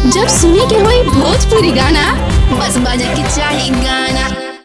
जब सुने के होई भोजपुरी गाना बस बजे के चाही गाना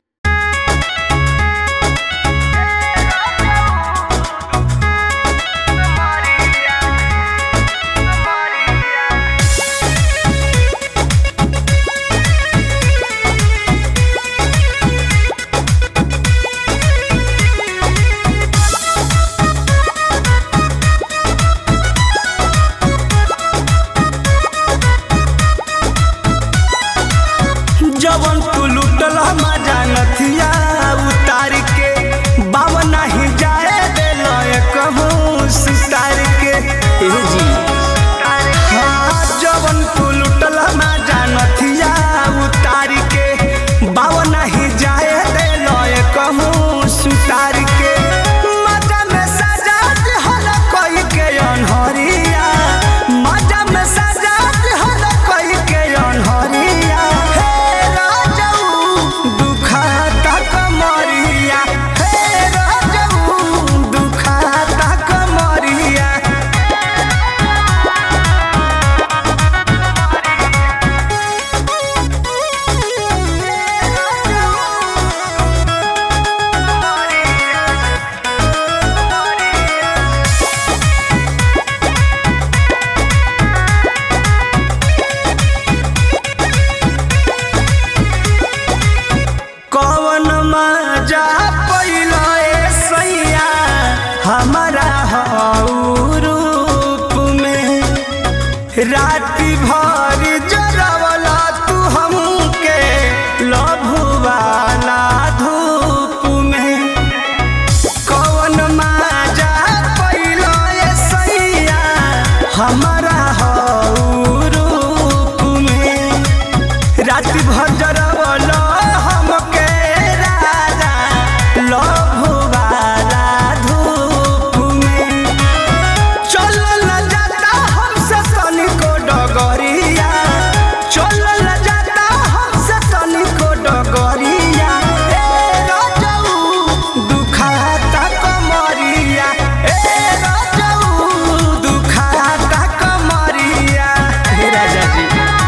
जवन तू लुटल मजा नथिया उतार के बाव नहीं जाए दिल कहूँ सितार के ए जी हाँ जवन तू लुटल मजा नथिया उतार के बाव नहीं जाए दिल कहूँ सुतार के मजा में सजा हल कोई के अनहरिया मजा में सजा हल कोई के अनहरिया हे राजऊ दुखाता कमरिया हे राजऊ दुखाता कमरिया कौन मजा पैला ए सैया हमारा हऊ रूप में राति भर जरवला तू हमके लभुवाला धूप में कौन मजा पैला ए सैया हमारा हऊ रूप में राति भर जरवल हमके राजा लभुवाला धूप में चलल जाता हमसे तनिको डगरिया चलल जाता हमसे तनिको डगरिया ए राजऊ दुखाता कमरिया ए राजऊ दुखाता कमरिया हे राजा जी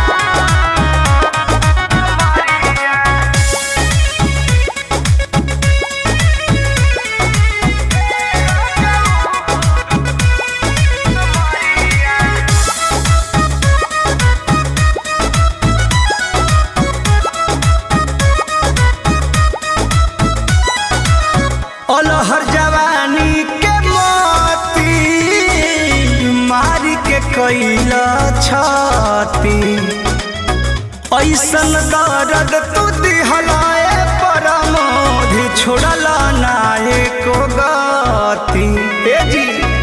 अलहर जवानी के मोती मारी के कैल छाती ऐसन दर्द तू दिहलाए परमोधि छोड़ल नाये को गति ए जी